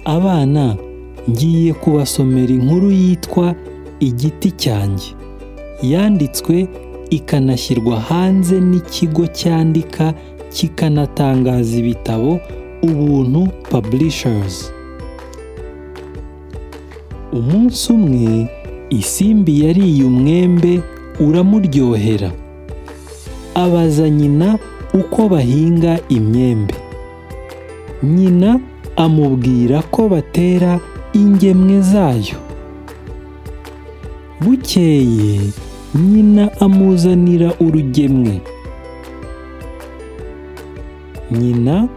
abana ngiye kubasomera inkuru yitwa igiti cyanjye yanditswe ikanashyirwa hanze n'ikigo cyandika kikanatangaza ibitabo ubuntu Publishers. umunsi umwe isimbi yariye umwembe uramuryohera abaza nyina uko bahinga imyembe nyina amubwira ko batera ingemwe zayo bukeye nyina amuzanira urugemwe nyina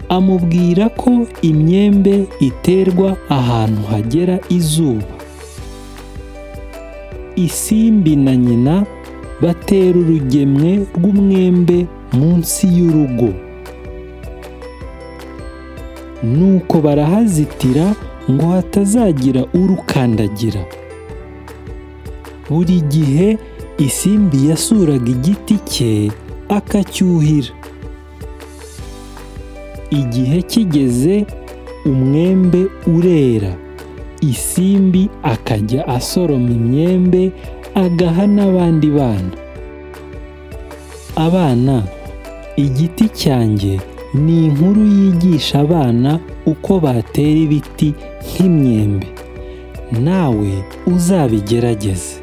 amubwira ko imyembe iterwa ahantu hagera izuba isimbi na nyina batera urugemwe rw'umwembe munsi y'urugo nuko barahazitira ngo hatazagira urukandagira buri gihe isimbi yasuraga igiti cye akacyuhira igihe kigeze umwembe urera isimbi akajya asoroma imyembe agaha n'abandi bana abana igiti cyanjye ni inkuru yigisha abana uko batera ibiti nk'imyembe nawe uzabigerageze